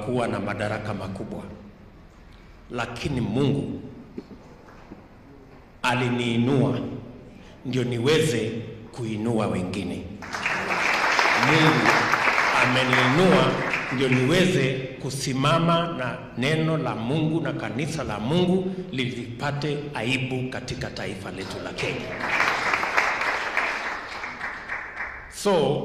kuwa na madaraka makubwa, lakini Mungu aliniinua ndio niweze kuinua wengine. Mungu ameniinua ndio niweze kusimama na neno la Mungu na kanisa la Mungu lilipate aibu katika taifa letu la Kenya. So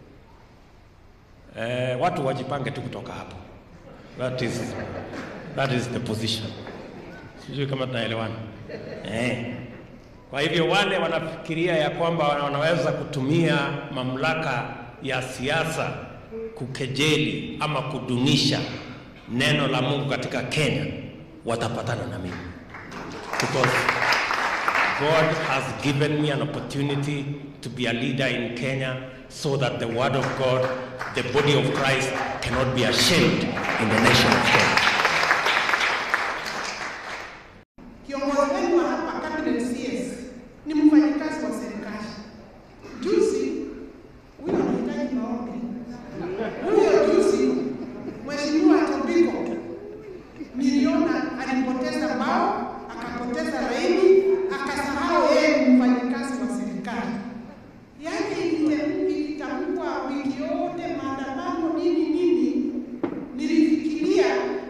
eh, watu wajipange tu kutoka hapo. That is, that is the position. Sijui kama tunaelewana eh. Kwa hivyo wale wanafikiria ya kwamba wanaweza kutumia mamlaka ya siasa kukejeli ama kudunisha neno la Mungu katika Kenya watapatana na mimi because God has given me an opportunity to be a leader in Kenya so that the word of God, the body of Christ cannot be ashamed in the nation of Kenya. Kiongozi wenu wa hapa cabinet CS ni mfanyikazi wa serikali. Juzi huyo anahitaji maombi. Huyo juzi Mheshimiwa Tobiko niliona alipoteza mbao, akapoteza laini, akasahau yeye ni mfanyikazi wa serikali. Yaani ilite- ilitambua wiki yote maandamano nini nini, nilifikiria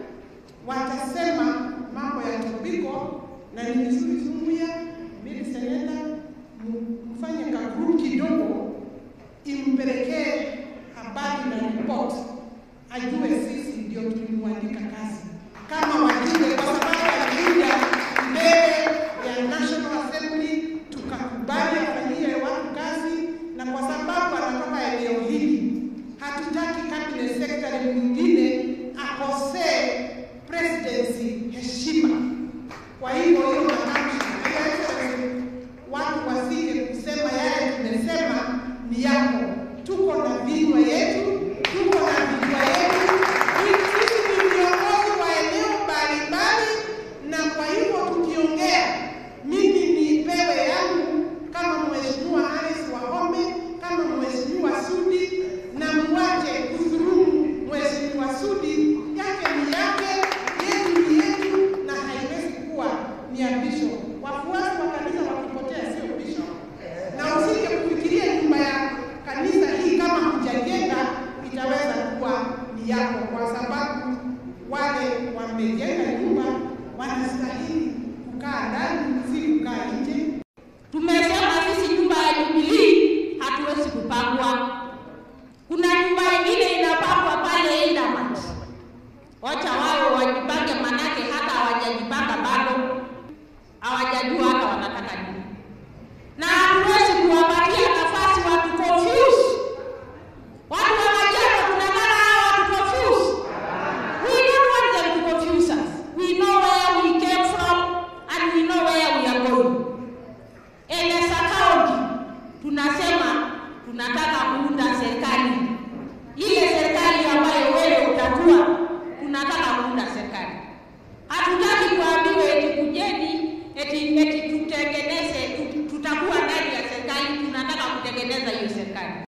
watasema mambo ya Tobiko na ni vizuri Zumuya mili seneta m- mfanye ka group kidogo impelekee habari na report ajue sisi ndio tulimwandika kazi kama wajumbe, kwa sababu alikuja mbele ya National Assembly tukakubali afanyie watu kazi, na kwa sababu anatoka eneo hili hatutaki cabinet secretary mwingine akosee presidency heshima. Kwa hivyo hiyo matamshi, Your Excellency, watu wasije kusema yale tumesema ni yako. Tuko na vinywa yetu, tuko na vinywa yetu. Sisi ni viongozi wa eneo mbalimbali, na kwa hivyo tukiongea, mimi nipewe yangu kama Mheshimiwa Alice Wahome, kama Mheshimiwa Sudi, na mwache kudhulumu Mheshimiwa Sudi. Yake ni yake, yetu ni yetu, na haiwezi kuwa ni ya bishop. Wafuasi wa kanisa wakipotea sio bishop, na usije kufikiria nyumba ya kanisa hii kama hujajenga itaweza kuwa ni yako, kwa sababu wale wamejenga nyumba wanastahili kukaa ndani, si kukaa nje. Tumesema sisi nyumba ya Jubilee hatuwezi kupangwa. Kuna nyumba ingine inapangwa pale Indamat. Wacha wao wajipange, manake hata hawajajipanga bado, hawajajua